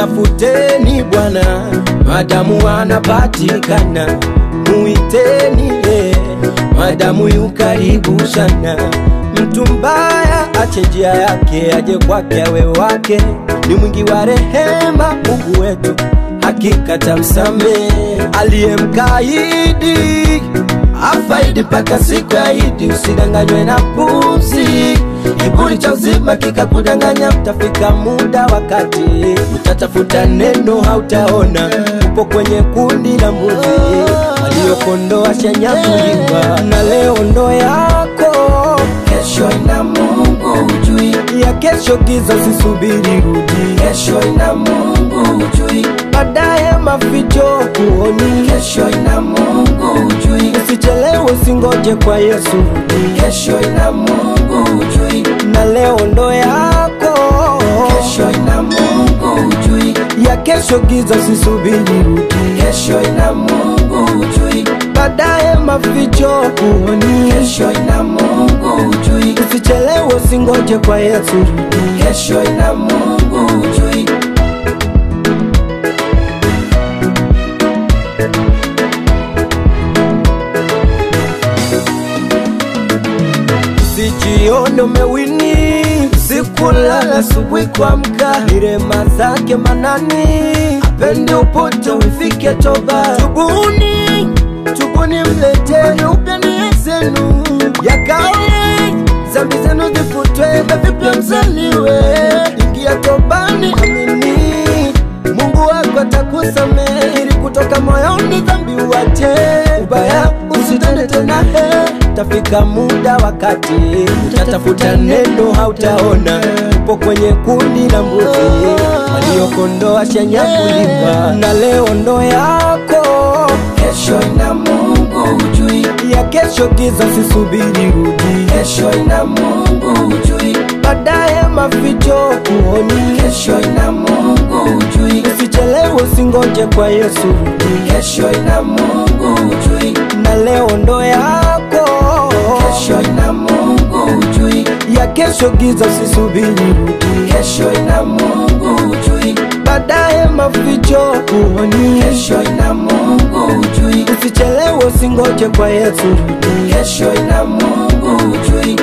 mtafuteni Bwana madamu anapatikana, muiteni ye madamu yu karibu sana. Mtu mbaya ache njia yake, aje kwake awe wake, ni mwingi wa rehema Mungu wetu, hakika tamsamehe aliyemkaidi afaidi mpaka siku ya Idi. Usidanganywe na pumzi, kiburi cha uzima kikakudanganya. Utafika muda wakati utatafuta neno, hautaona. Upo kwenye kundi la mbuzi waliokondoa shanyakuliwa, na leo ndo yako, kesho ina Mungu hujui ya kesho, giza usisubiri rudi, kesho ina Mungu hujui, baadaye maficho kuoni, kesho ina Mungu hujui, usichelewe usingoje kwa Yesu rudi, kesho ina Mungu hujui, na leo ndo yako, kesho ina Mungu hujui, ya kesho giza usisubiri rudi, kesho ina Mungu hujui, baadaye maficho kuoni, kesho ina Mungu hujui, usichelewe usingoje kwa Yesu rudi, kesho ina Mungu hujui. Usijione umewini sikulala asubuhi kuamka, ni rehema zake manani, apende upote ufike toba. Tubuni, tubuni, mleteni upya zenu ya kale, zambi zenu zifutwe na vipya mzaliwe. Ingia tobani, amini Mungu wako atakusamehe, ili kutoka moyoni dhambi uache ubaya, usitende tena he Tafika muda wakati utatafuta neno, hautaona. Upo kwenye kundi la mbuzi waliokondoa shanyakuliwa, na leo ndo yako, kesho ina Mungu hujui, ya kesho giza usisubiri rudi, kesho ina Mungu hujui, baadaye maficho kuoni, kesho ina Mungu hujui, usichelewe usingoje kwa Yesu rudi, kesho ina Mungu hujui, na leo ndo yako kesho ina Mungu hujui, ya kesho giza usisubiri rudi, kesho ina Mungu hujui, baadaye maficho kuoni, kesho ina Mungu hujui, usichelewe usingoje kwa Yesu rudi, kesho ina Mungu hujui.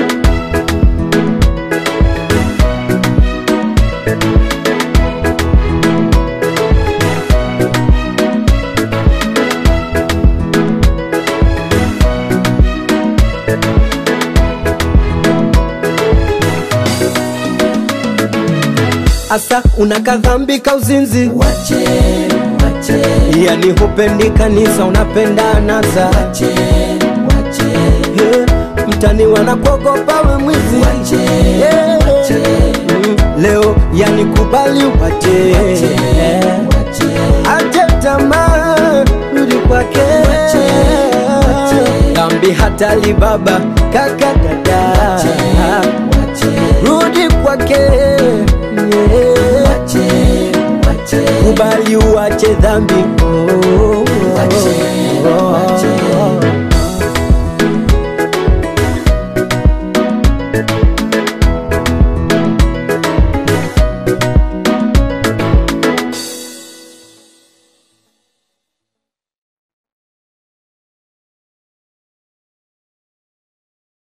Asa unaka dhambi ka uzinzi, Wache, wache, yani hupendi kanisa, unapenda anasa. wache, wache, He, mtani wanakuogopa we mwizi. Wache, Yeah. wache. Mm, leo yani kubali wache, wache, ache tamaa, rudi kwake. wache. Dhambi hatali baba, kaka, dada, wache, rudi kwake. Yeah. wache, wache, kubali uache dhambi oh.